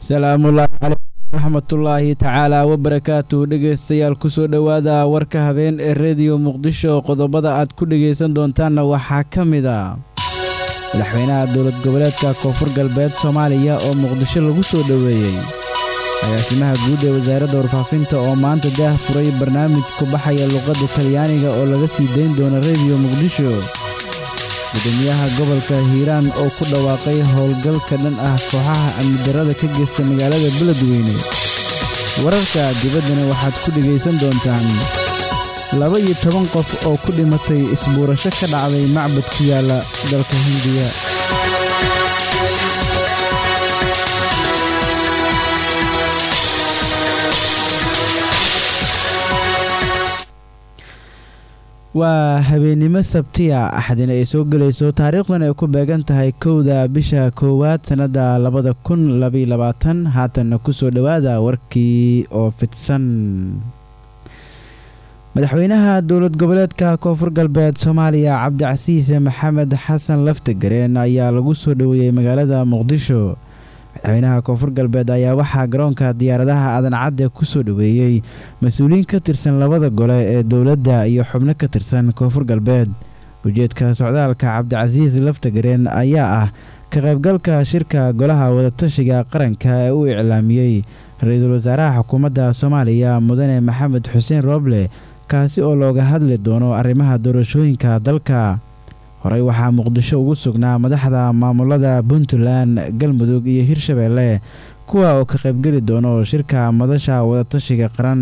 salaamullaahi calaykum waraxmatullaahi tacaala wabarakaatu dhegaystayaal kusoo dhowaada warka habeen ee rediyo muqdisho qodobada aad ku dhegaysan doontaanna waxaa ka mid a madaxweynaha dowlad goboleedka koonfur galbeed soomaaliya oo muqdisho lagu soo dhoweeyey agaasimaha guud ee wasaaradda warfaafinta oo maanta daah furay barnaamij ku baxaya luqadda talyaaniga oo laga sii dayn doono rediyo muqdisho gudoomiyaha gobolka hiiraan oo ku dhawaaqay howlgalka dhan ah kooxaha amnidarrada ka geysta magaalada beledweyne wararka dibaddana waxaad ku dhegaysan doontaan laba iyo toban qof oo ku dhimatay isbuurasho ka dhacday macbad ku yaalla dalka hindiya waa habeennimo sabtiya axdina ay soo gelayso taariikhdan ay ku beegan tahay kowda bisha koowaad sannadda labada kun labaylabaatan haatanna kusoo dhowaada warkii oo fidsan madaxweynaha dowlad goboleedka koonfur galbeed soomaaliya cabdicasiis maxamed xasan laftagareen ayaa lagu soo dhoweeyey magaalada muqdisho madaxweynaha koonfur galbeed ayaa waxaa garoonka diyaaradaha adancadde ku soo dhoweeyey mas-uuliyiin ka tirsan labada gole ee dowladda iyo xubno ka tirsan koonfur galbeed ujeedka socdaalka cabdicasiis laftagareen ayaa ah ka qaybgalka shirka golaha wadatashiga qaranka ee uu iclaamiyey ra-iisul wasaaraha xukuumadda soomaaliya mudane maxamed xuseen rooble kaasi oo looga hadli doono arrimaha doorashooyinka dalka horey waxaa muqdisho ugu sugnaa madaxda maamulada puntland galmudug iyo hirshabeelle kuwa oo ka qaybgeli doono shirka madasha wadatashiga qaran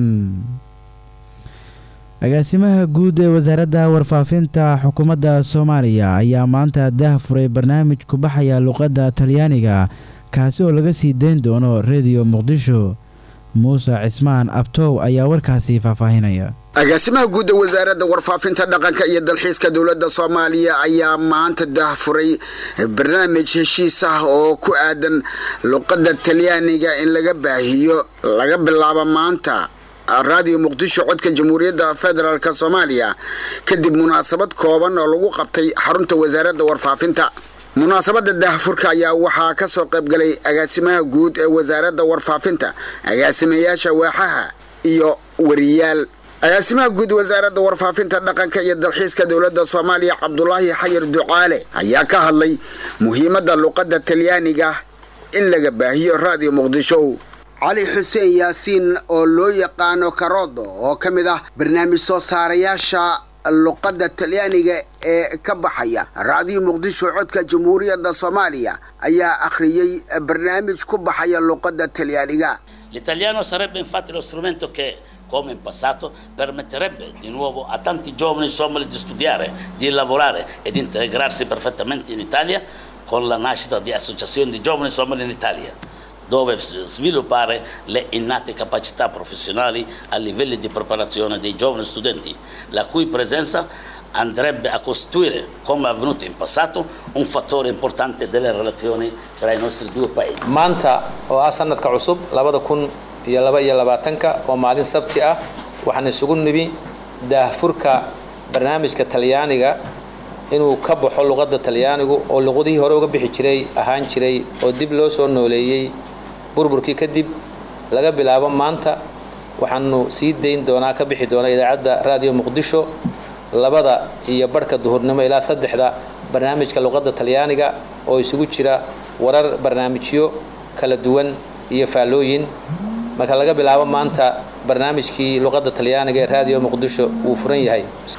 agaasimaha guud ee wasaaradda warfaafinta xukuumadda soomaaliya ayaa maanta daah furay barnaamij ku baxaya luqadda talyaaniga kaasi oo laga sii dayn doono rediyo muqdisho muuse cismaan abtow ayaa warkaasi faahfaahinaya agaasimaha guud ee wasaaradda warfaafinta dhaqanka iyo dalxiiska dowladda soomaaliya ayaa maanta daahfuray barnaamij heshiis ah oo ku aadan luqadda talyaaniga in laga baahiyo laga bilaabo maanta raadiyo muqdisho codka jamhuuriyadda federaalk soomaaliya kadib munaasabad kooban oo lagu qabtay xarunta wasaaradda warfaafinta munaasabadda daahfurka ayaa waxaa ka soo qaybgalay agaasimaha guud ee wasaaradda warfaafinta agaasimayaasha waaxaha iyo wariyaal agaasimaha guud wasaaradda warfaafinta dhaqanka iyo dalxiiska dowladda soomaaliya cabdulaahi xayir ducaale ayaa ka hadlay muhiimadda luqadda talyaaniga in laga baahiyo raadiyo muqdisho cali xuseen yaasiin oo loo yaqaano karodo oo ka mid ah barnaamij soo saarayaasha luqadda talyaaniga ee ka baxaya raadiyo muqdisho codka jamhuuriyadda soomaaliya ayaa akhriyey barnaamij ku baxaya luqadda talyaaniga L'italiano sarebbe infatti lo strumento che, come in passato, permetterebbe di nuovo a tanti giovani somali di studiare, di lavorare e di integrarsi perfettamente in Italia con la nascita di associazioni di giovani somali in Italia, dove sviluppare le innate capacità professionali a livelli di preparazione dei giovani studenti, la cui presenza andrebbe a costituire, come avvenuto in passato, un fattore importante delle relazioni tra i nostri due paesi. maanta oo ah sanadka cusub labada kun iyo laba iyo labaatanka oo maalin sabti ah waxaan isugu nibi daahfurka barnaamijka talyaaniga inuu ka baxo luqadda talyaanigu oo luqadihii hore uga bixi jiray ahaan jiray oo dib loo soo nooleeyey burburkii kadib laga bilaabo maanta waxaanu sii dayn doonaa ka bixi doonaa idaacadda raadiyo muqdisho labada iyo barhka duhurnimo ilaa saddexda barnaamijka luqadda talyaaniga oo isugu jira warar barnaamijyo kala duwan iyo faallooyin marka laga bilaabo maanta barnaamijkii luqadda talyaaniga ee raadiyo muqdisho wuu furan yahay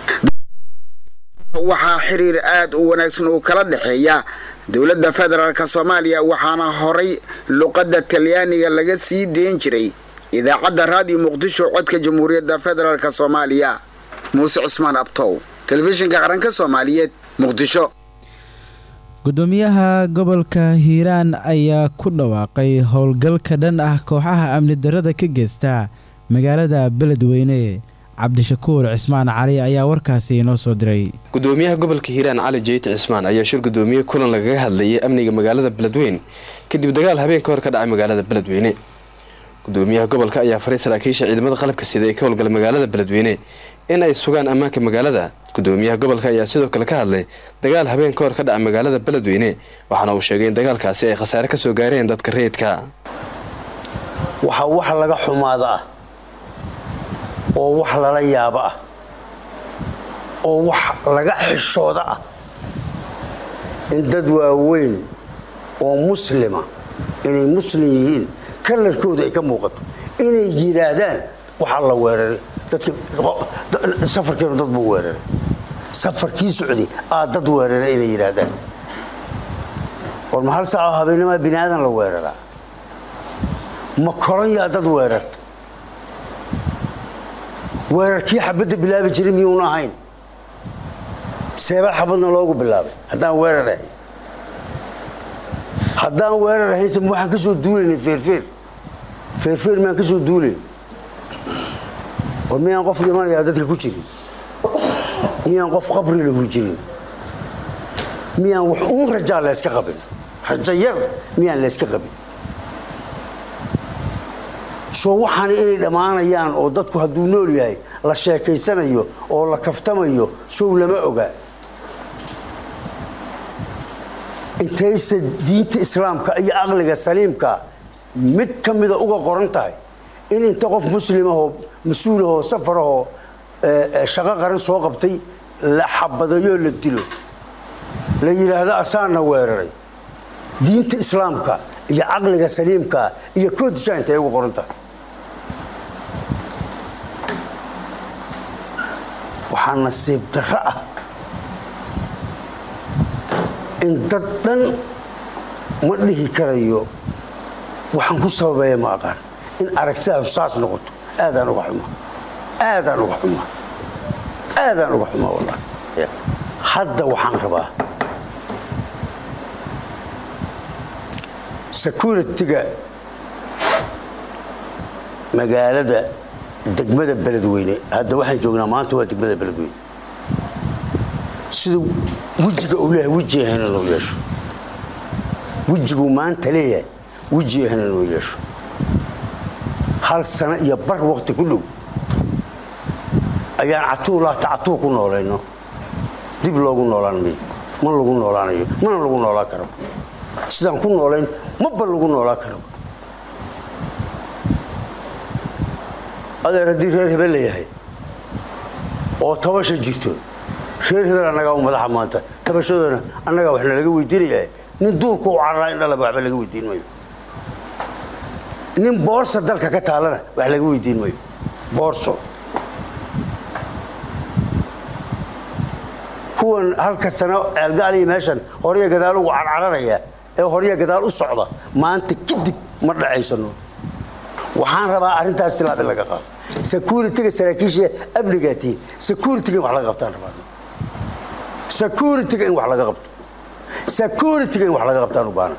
waxaa xiriir aada u wanaagsan uu kala dhexeeya dowladda federaalk soomaaliya waxaana horay luqadda talyaaniga laga sii deyn jiray idaacadda raadiyo muqdisho codka jamhuuriyadda federaalk soomaaliya muuse cismaan abtow telefishinka qaranka soomaaliyeed muqdisho gudoomiyaha gobolka hiiraan ayaa ku dhawaaqay howlgalka dhan ah kooxaha amni darrada ka geysta magaalada beledweyne cabdishakuur cismaan cali ayaa warkaasi inoo soo diray gudoomiyaha gobolka hiiraan cali jeyti cismaan ayaa shir gudoomiye kulan lagaga hadlayay amniga magaalada beledweyne kadib dagaal habeen ka hor ka dhacay magaalada beledweyne gudoomiyaha gobolka ayaa faray saraakiisha ciidamada qalabka sida ee ka howlgala magaalada beledweyne in ay sugaan ammaanka magaalada gudoomiyaha gobolka ayaa sidoo kale ka hadlay dagaal habeen ka hor ka dhaca magaalada beledweyne waxaana uu sheegay in dagaalkaasi ay khasaare kasoo gaareen dadka rayidka waxaa wax laga xumaada ah oo wax lala yaabo ah oo wax laga xishooda ah in dad waaweyn oo muslima inay muslim yihiin kalarkooda ay ka muuqato inay yidhaahdaan waxaa la weeraray safarkiinu dad buu weeraray safarkii socday aa dad weeraray inay yidhaahdaan war ma hal saacoo habeenimaa bini aadan la weeraraa ma koronyaa dad weerarta weerarkii xabadda bilaabi jiray miyuuna ahayn seebaa xabadna loogu bilaabay haddaan weerar ahayn haddaan weerar ahaynse waxaan ka soo duulaynay feerfeer feerfeer maan ka soo duulayn war miyaan qof dhimanayaa dadka ku jirin miyaan qof qabri lahu jirin miyaan wax uun rajaa layska qabin rajo yar miyaan layska qabin soo waxaana inay dhammaanayaan oo dadku hadduu nool yahay la sheekaysanayo oo la kaftamayo sow lama ogaa intayse diinta islaamka iyo aqliga saliimka mid ka mida uga qoran tahay in inta qof muslimahoo mas-uulahoo safarahoo shaqo qaran soo qabtay la xabadayoo la dilo la yidhaahdo asaana weeraray diinta islaamka iyo caqliga saliimka iyo koodisha intay uga qoran tahay waxaa nasiib darro ah in dad dhan ma dhihi karayo waxaan ku sababeeya ma aqaan in aragtidaas saas noqoto aadaan uga xuma aadaan uga xuma aadaan uga xuma wallahi hadda waxaan rabaa security-ga magaalada degmada beledweyne hadda waxaan joognaa maanta waa degmada beledweyne siduu wejiga uu leeyahay weji ahayn inuu yeesho wejiguu maanta leeyahay weji ahayn inuu yeesho hal sano iyo bar waqti ku dhow ayaan catuulaata catuu ku noolayno dib loogu noolaan mayo ma lagu noolaanayo mana lagu noolaan karaba sidaan ku noolayn maba lagu noolaan karaba adeer haddii reer hebel la yahay oo tabasha jirto reer hebel annagaa u madaxa maanta tabashadoona annagaa waxna laga weydiinayaa nin duurka u cararaa in dhalaba waxba laga weydiin mayo nin boorsa dalka ka taalana wax laga weydiin mayo boorso kuwan halka sano ceelgaaliya meeshan horya gadaal ugu carcararaya ee horya gadaal u socda maanta kadib ma dhacaysano waxaan rabaa arrintaas silaab in laga qaado security-ga saraakiisha amnigaatiin security-ga in wax laga qabtaan rabaa security-ga in wax laga qabto security-ga in wax laga qabtaan u baana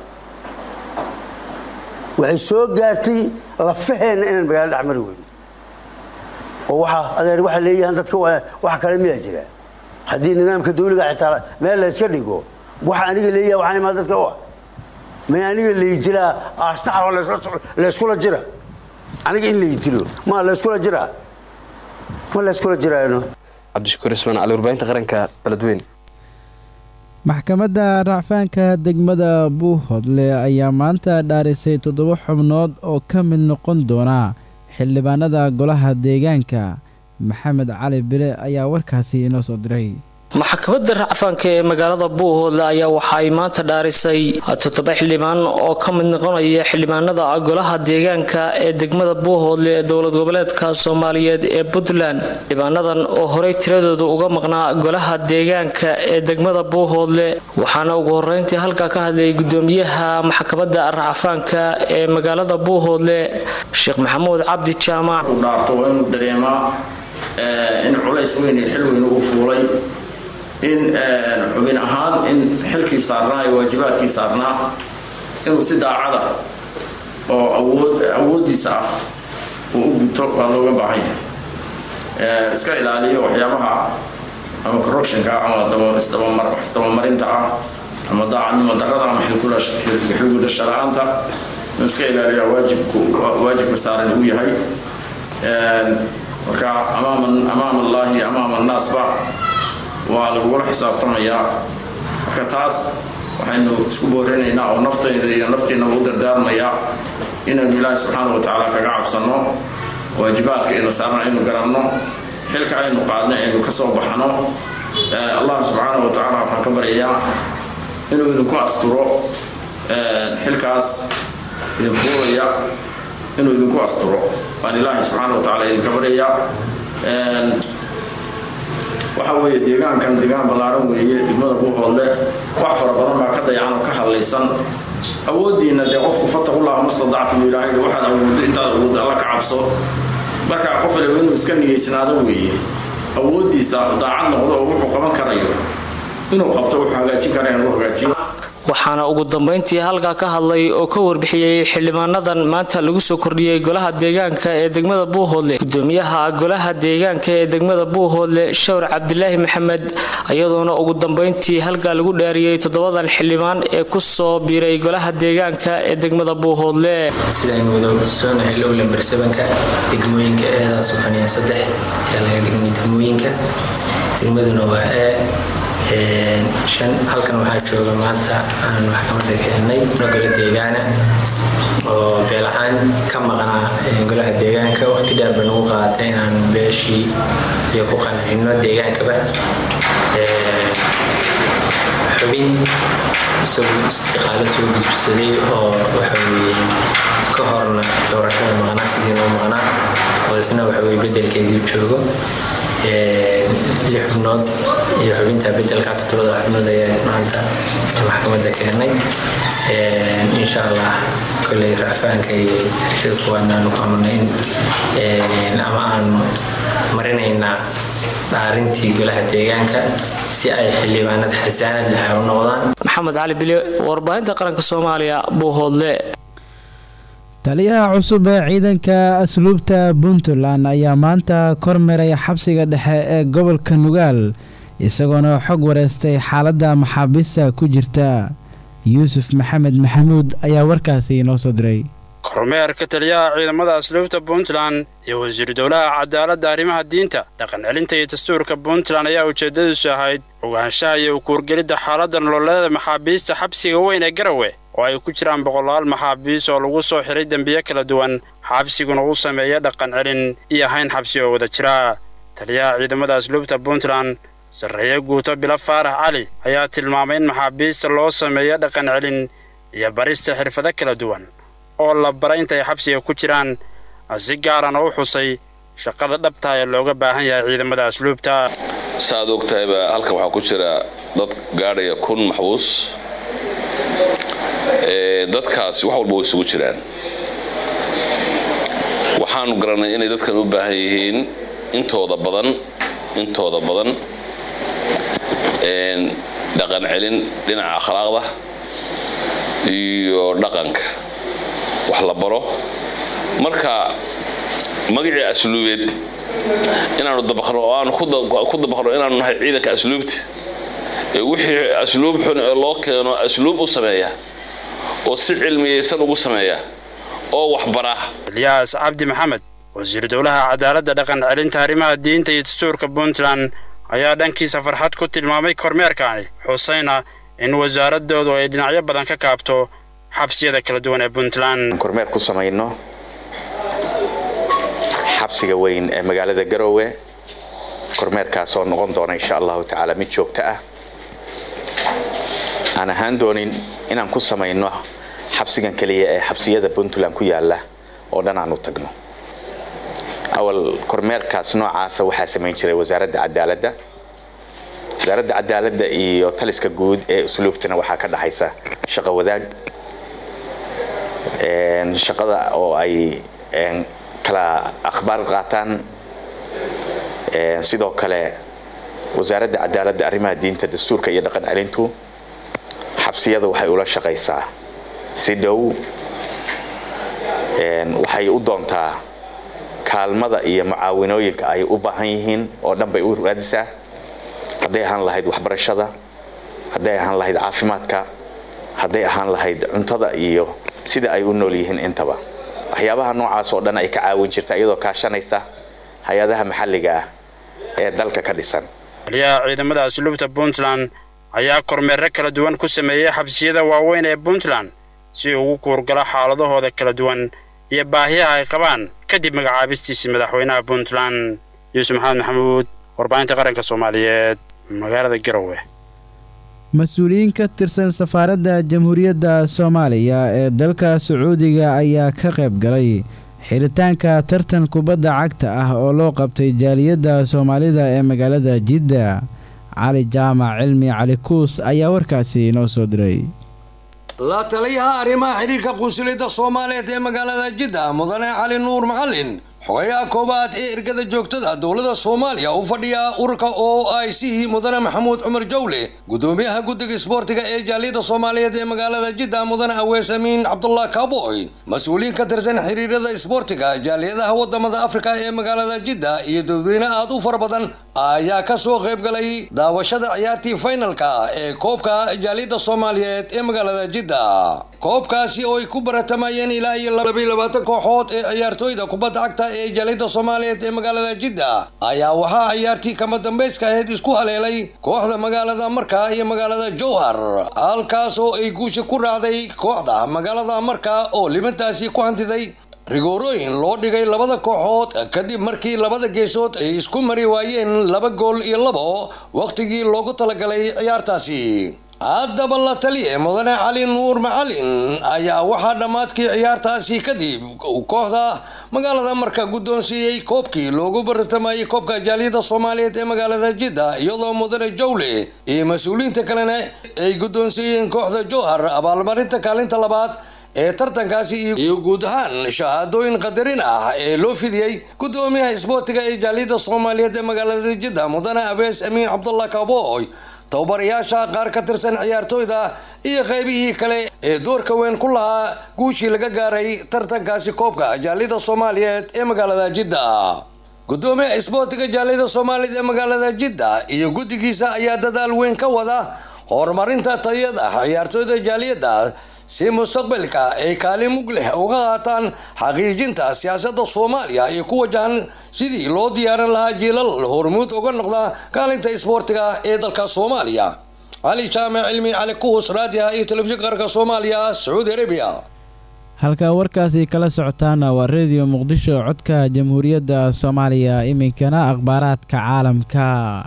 waxay soo gaartay lafaheenna inaan magaalo dhex mari weyno oo waxaa adeer waxaa leeyahan dadka wax kale miyaa jira haddii nidaamka dawliga xitaa meel la yska dhigo waxa aniga leeyaha waxaan imaa dadka u ah may aniga laydilaa aastaxa oo layskula jira aniga in laydilo ma layskula jiraa ma layskula jiraano cabdishakuur ismaan cali warbaahinta qaranka beledweyne maxkamadda racfaanka degmada buuhodle ayaa maanta dhaarisay toddoba xubnood oo ka mid noqon doona xildhibaanada golaha deegaanka maxamed cali bile ayaa warkaasi inoo soo diray maxkamadda racfaanka ee magaalada buuhoodle ayaa waxa ay maanta dhaarisay toddoba xildhibaan oo ka mid noqonaya xildhibaanada golaha deegaanka ee degmada buuhoodle ee dowlad goboleedka soomaaliyeed ee puntland xildhibaanadan oo horey tiradooda uga maqnaa golaha deegaanka ee degmada buuhoodle waxaana ugu horeyntii halkaa ka hadlayay gudoomiyaha maxkamadda racfaanka ee magaalada buuhoodle sheekh maxamuud cabdi jaamac in culays weyn iyo xil weyn ugu fuulay in xubin ahaan in xilkii saarnaa iyo waajibaadkii saarnaa inuu si daacada oo awood awooddiisa ah uu u guto waa looga baahan yahay iska ilaaliyo waxyaabaha ama corruptionka ama isdabamarinta ah ama daacadnimo darrada ama xilgudasho la-aanta inuu iska ilaaliyo waajibku waajibka saaran uu yahay marka amaam allaahi amaam annaasba waa lagugula xisaabtamayaa marka taas waxaynu isku boorinaynaa oo naftayda iyo naftiinaba u dardaarmayaa inaynu ilaahi subxaana wa tacaala kaga cabsanno waajibaadka ina saarna aynu garanno xilka aynu qaadna aynu ka soo baxno allah subxaana wa tacaala waxaan ka baryayaa inuu idinku asturo xilkaas idin fuulaya inuu idinku asturo waan ilaahi subxaana wa tacaala idinka baryayaa waxa weeye deegaankan deegaan ballaaran weeye degmada buuhoodle wax fara badan baa ka dayacan oo ka hadlaysan awooddiinna dee qofku fataqullaha mastadactum ilaahay waxaad awooddo intaad awooddo alla ka cabso marka qof waliba inuu iska nigeysnaado weeye awooddiisa daacad noqdo oo wuxuu qaban karayo inuu qabto wuxuu hagaajin karaya inuu hagaajiyo waxaana ugu dambeyntii halkaa ka hadlay oo ka warbixiyey xildhibaanadan maanta lagu soo kordhiyey golaha deegaanka ee degmada buuhoodle gudoomiyaha golaha deegaanka ee degmada buuhoodle shawr cabdilaahi maxamed iyadoona ugu dambeyntii halkaa lagu dhaariyey toddobadan xildhibaan ee kusoo biiray golaha deegaanka ee degmada buuhoodle sidaynu wada soonahay lowlan barsabanka degmooyinka eedaas tan iyo saddex ayaa laga dhigmay degmooyinka degmaduna waa ee shan halkan waxaa jooga maanta aan maxkamada keenay golo deegaana oo beel ahaan ka maqnaa golaha deegaanka waqti dheer ba nagu qaatay inaan beeshii iyo ku qancino deegaankaba xubin isagoo istiqaalo soo gudubsaday oo waxaweye ka horna doorashada maqnaa sidii noo maqnaa oo isna waxaweye bedelkeedii joogo lix xubnood iyo xubinta bedelka toddobada xubnood ayaa maanta maxkamadda keenay insha allah koley raafaanka iyo tirashada kuwaadna aanu ku amarnay in ama aanu marinaynaa dhaarintii golaha deegaanka si ay xildhibaanada xasaanad leh u noqdaan maxamed cali bile warbaahinta qaranka soomaaliya buuhoodle taliyaha cusub ee ciidanka asluubta puntland ayaa maanta kormeeray xabsiga dhexe ee gobolka nugaal isagoona xog wareystay xaaladda maxaabiista ku jirta yuusuf maxamed maxamuud ayaa warkaasi inoo soo diray kormeerka taliyaha ciidamada asluubta puntland iyo wasiiru dowlaha cadaaladda arrimaha diinta dhaqan celinta iyo dastuurka puntland ayaa ujeeddadiisu ahayd ogaanshaha iyo ukuurgelidda xaaladda nololeeda maxaabiista xabsiga weyn ee garawe oo ay ku jiraan boqolaal maxaabiis oo lagu soo xiray dembiye kala duwan xabsiguna uu sameeya dhaqan celin iyo hayn xabsi oo wada jira taliyaha ciidamada asluubta puntland sarreeye guuto bilo faarax cali ayaa tilmaamay in maxaabiista loo sameeyo dhaqan celin iyo barista xirfado kala duwan oo la bara intay xabsiga ku jiraan si gaarana u xusay shaqada dhabta ee looga baahan yahay ciidamada asluubta saaad og tahayba halkan waxaa ku jira dad gaadhaya kun maxbuus dadkaasi wax walba way isugu jiraan waxaanu garannay inay dadkan u baahan yihiin intooda badan intooda badan dhaqan celin dhinaca akhlaaqda iyo dhaqanka wax la baro marka magacii asluubeed inaanu dabaqno oo aanu ku dabaqno inaanu nahay ciidanka asluubta ee wixii asluub xun ee loo keeno asluub u sameeya oo si cilmiyaysan ugu sameeya oo waxbara ilyaas cabdi maxamed wasiir dowlaha cadaaladda dhaqan celinta arrimaha diinta iyo dastuurka puntland ayaa dhankiisa farxad ku tilmaamay kormeerkaani xusayna in wasaaradoodu ay dhinacyo badan ka kaabto xabsiyada kala duwan ee puntland kormeer ku samayno xabsiga weyn ee magaalada garoowe kormeerkaasoo noqon doona insha allahu tacaala mid joogto ah aan ahaan doonin inaan ku samayno xabsigan keliya ee xabsiyada puntland ku yaala oo dhan aan u tagno awal kormeerkaas noocaasa waxaa samayn jiray wasaaradda cadaaladda wasaaradda cadaaladda iyo taliska guud ee usluubtana waxaa ka dhaxaysa shaqo wadaag shaqada oo ay kala akhbaar qaataan sidoo kale wasaaradda cadaaladda arrimaha diinta dastuurka iyo dhaqan celintu xabsiyada waxay ula shaqaysaa si dhow waxay u doontaa kaalmada iyo mucaawinooyinka ay u baahan yihiin oo dhan bay u raadisaa hadday ahaan lahayd waxbarashada hadday ahaan lahayd caafimaadka hadday ahaan lahayd cuntada iyo sida ay u nool yihiin intaba waxyaabaha noocaas oo dhan ay ka caawin jirta iyadoo kaashanaysa hay-adaha maxalliga ah ee dalka ka dhisan taliyaha ciidamada asluubta puntland ayaa kormeerro kala duwan ku sameeyey xabsiyada waaweyn ee puntland si uu ugu kuurgalo xaaladahooda kala duwan iyo baahiyaha ay qabaan kadib magacaabistiisii madaxweynaha puntland yuusuf maxamed maxamuud warbaahinta qaranka soomaaliyeed magaalada garowe mas-uuliyiin ka tirsan safaaradda jamhuuriyadda soomaaliya ee dalka sacuudiga ayaa ka qayb galay xiritaanka tartan kubadda cagta ah oo loo qabtay jaaliyadda soomaalida ee magaalada jidda cali jaamac cilmi cali kuus ayaa warkaasi inoo soo diray la taliyaha arrimaha xidhiirka qunsuliyadda soomaaliyeed ee magaalada jidda mudane cali nuur macalin xogayaha koobaad ee ergada joogtada dowladda soomaaliya u fadhiya ururka o i c mudane maxamuud cumar jawle gudoomiyaha guddiga isboortiga ee jaaliyadda soomaaliyeed ee magaalada jidda mudane awees amiin cabdullah kaaboy mas-uuliyiin ka tirsan xiriirada isboortiga jaaliyadaha wadamada afrika ee magaalada jidda iyo dadweyne aad u fara badan ayaa kasoo qayb galay daawashada ciyaartii faynalka ee koobka jaaliyadda soomaaliyeed ee magaalada jidda koobkaasi oo ay ku baratamayeen ilaa iyo labaatan kooxood ee ciyaartooyda kubadda cagta ee jaaliyadda soomaaliyeed ee magaalada jidda ayaa waxaa ciyaartii kama dambayska ahayd isku haleelay kooxda magaalada marka iyo magaalada jowhar halkaas oo ay guusha ku raacday kooxda magaalada marka oo limantaasi ku hantiday rigoorooyin loo dhigay labada kooxood kadib markii labada geesood ay isku mari waayeen laba gool iyo labo wakhtigii loogu talagalay ciyaartaasi haddaba la taliye mudane cali nuur macalin ayaa waxaa dhammaadkii ciyaartaasi kadib kooxda magaalada marka guddoonsiiyey koobkii loogu baratamayay koobka jaaliyadda soomaaliyeed ee magaalada jidda iyadoo mudane jawle iyo mas-uuliyiinta kalena ay guddoonsiiyeen kooxda jowhar abaalmarinta kaalinta labaad ee tartankaasi iyo guud ahaan shahaadooyin qadarin ah ee loo fidiyey gudoomiyaha isboortiga ee jaaliyadda soomaaliyeed ee magaalada jidda mudane abees amiin cabdullah kaboy tababarayaasha qaar ka tirsan ciyaartooyda iyo qaybihii kale ee doorka weyn ku lahaa guushii laga gaaray tartankaasi koobka jaaliyadda soomaaliyeed ee magaalada jidda gudoomiyaha isboortiga jaaliyadda soomaaliyeed ee magaalada jidda iyo guddigiisa ayaa dadaal weyn ka wada horumarinta tayada ciyaartooyda jaaliyadda si mustaqbalka ay kaalin mug leh uga qaataan xaqiijinta siyaasadda soomaaliya iyo ku wajahan sidii loo diyaarin lahaa jiilal hormuud uga noqda kaalinta isboortiga ee dalka soomaaliya cali jaamac cilmi cali kuhus raadiha iyo telefishinka qaranka soomaaliya sacuudi arabiya halka warkaasi kala socotaana waa rediyo muqdisho codka jamhuuriyadda soomaaliya iminkana akhbaaraadka caalamka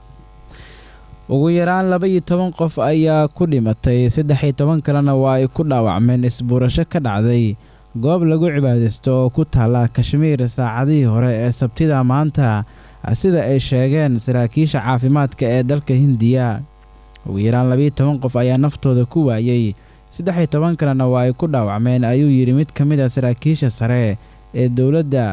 ugu yaraan laba iyo toban qof ayaa ku dhimatay saddex iyo toban kalena waa ay ku dhaawacmeen isbuurasho ka dhacday goob lagu cibaadaysto oo ku taalla kashmiir saacadihii hore ee sabtida maanta sida ay sheegeen saraakiisha caafimaadka ee dalka hindiya ugu yaraan labaiyo toban qof ayaa naftooda ku waayey saddex iyo toban kalena waa ay ku dhaawacmeen ayuu yidhi mid ka mid a saraakiisha sare ee dowladda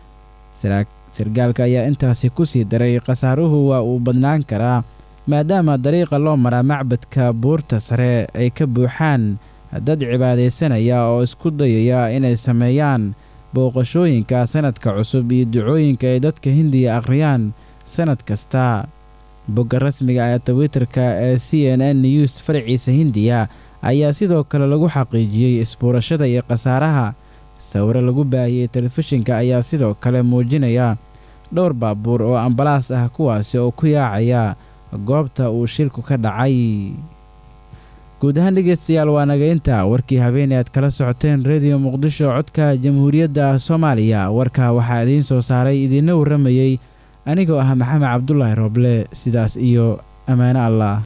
sargaalka ayaa intaasi ku sii daray khasaaruhu waa uu badnaan karaa maadaama dariiqa loo maraa macbadka buurta sare ay ka buuxaan dad cibaadaysanaya oo isku dayaya inay sameeyaan booqashooyinka sanadka cusub iyo ducooyinka ay dadka hindiya akhriyaan sanad kasta bogga rasmiga ee twitterka ee c n n news faraciisa hindiya ayaa sidoo kale lagu xaqiijiyey isbuurashada iyo khasaaraha sawiro lagu baahiyey telefishinka ayaa sidoo kale muujinaya dhowr baabuur oo ambalaas ah kuwaasi oo ku yaacaya goobta uu shilku ka dhacay guud ahaan dhegeystayaal waa nagaynta warkii habeenay aad kala socoteen rediyo muqdisho codka jamhuuriyadda soomaaliya warka waxaa idiin soo saaray idiinna warramayey anigoo ah maxamed cabdulaahi rooble sidaas iyo ammaano allah